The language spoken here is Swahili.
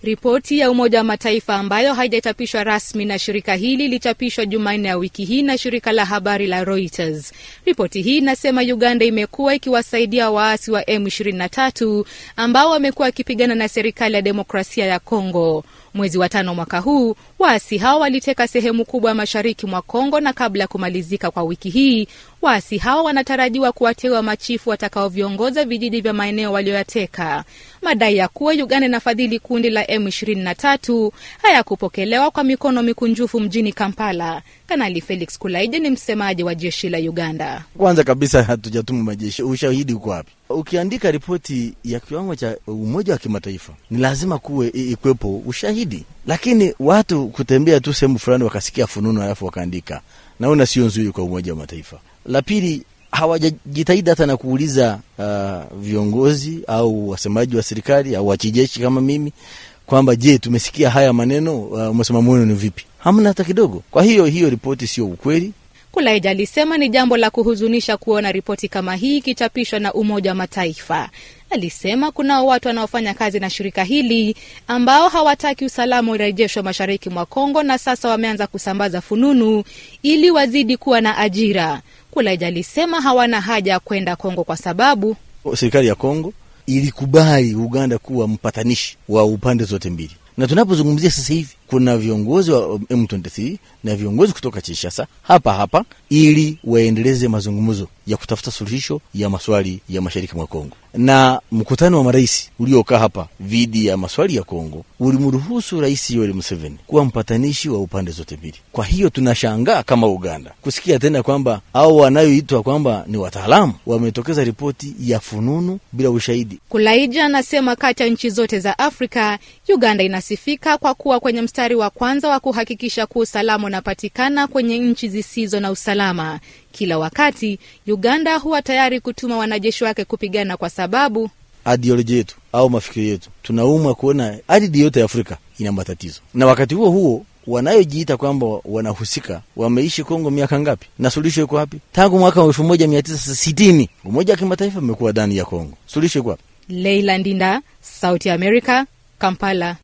Ripoti ya Umoja wa Mataifa ambayo haijachapishwa rasmi na shirika hili ilichapishwa Jumanne ya wiki hii na shirika la habari la Reuters. Ripoti hii inasema Uganda imekuwa ikiwasaidia waasi wa M23 ambao wamekuwa wakipigana na serikali ya demokrasia ya Kongo. Mwezi wa tano mwaka huu waasi hao waliteka sehemu kubwa ya mashariki mwa Kongo, na kabla ya kumalizika kwa wiki hii waasi hao wanatarajiwa kuwateua machifu watakaoviongoza vijiji vya maeneo walioyateka. Madai ya kuwa Uganda inafadhili kundi la M23 hayakupokelewa kwa mikono mikunjufu mjini Kampala. Kanali Felix Kulaije ni msemaji wa jeshi la Uganda. Kwanza kabisa hatujatuma majeshi, ushahidi uko wapi? Ukiandika ripoti ya kiwango cha Umoja wa Kimataifa ni lazima kuwe ikwepo ushahidi, lakini watu kutembea tu sehemu fulani wakasikia fununu alafu wakaandika, naona sio nzuri kwa Umoja wa Mataifa. La pili, hawajajitahidi hata na kuuliza uh, viongozi au wasemaji wa serikali au wakijeshi kama mimi kwamba je, tumesikia haya maneno, uh, msimamo wenu ni vipi? Hamna hata kidogo. Kwa hiyo hiyo ripoti sio ukweli. Kulaija alisema ni jambo la kuhuzunisha kuona ripoti kama hii ikichapishwa na Umoja wa Mataifa. Alisema kunao watu wanaofanya kazi na shirika hili ambao hawataki usalama urejeshwe mashariki mwa Kongo, na sasa wameanza kusambaza fununu ili wazidi kuwa na ajira. Kulaija alisema hawana haja ya kwenda Kongo kwa sababu serikali ya Kongo ilikubali Uganda kuwa mpatanishi wa upande zote mbili, na tunapozungumzia sasa hivi kuna viongozi wa M23 na viongozi kutoka Kinshasa hapa hapa ili waendeleze mazungumzo ya kutafuta suluhisho ya maswali ya mashariki mwa Kongo. Na mkutano wa marais uliokaa hapa dhidi ya maswali ya Kongo ulimruhusu Rais Yoweri Museveni kuwa mpatanishi wa upande zote mbili. Kwa hiyo tunashangaa kama Uganda kusikia tena kwamba au wanayoitwa kwamba ni wataalamu wametokeza ripoti ya fununu bila ushahidi. Kulaija anasema kati ya nchi zote za Afrika, Uganda inasifika kwa kuwa kwenye mstari wa kwanza wa kuhakikisha kuwa usalama unapatikana kwenye nchi zisizo na usalama. Kila wakati Uganda huwa tayari kutuma wanajeshi wake kupigana kwa sababu ideolojia yetu au mafikiri yetu, tunaumwa kuona ardhi yote ya Afrika ina matatizo, na wakati huo huo wanayojiita kwamba wanahusika wameishi Kongo miaka ngapi na suluhisho iko wapi? Tangu mwaka wa elfu moja mia tisa sitini Umoja wa Kimataifa umekuwa ndani ya Kongo, suluhisho iko wapi? Leila Ndinda, Sauti ya Amerika, Kampala.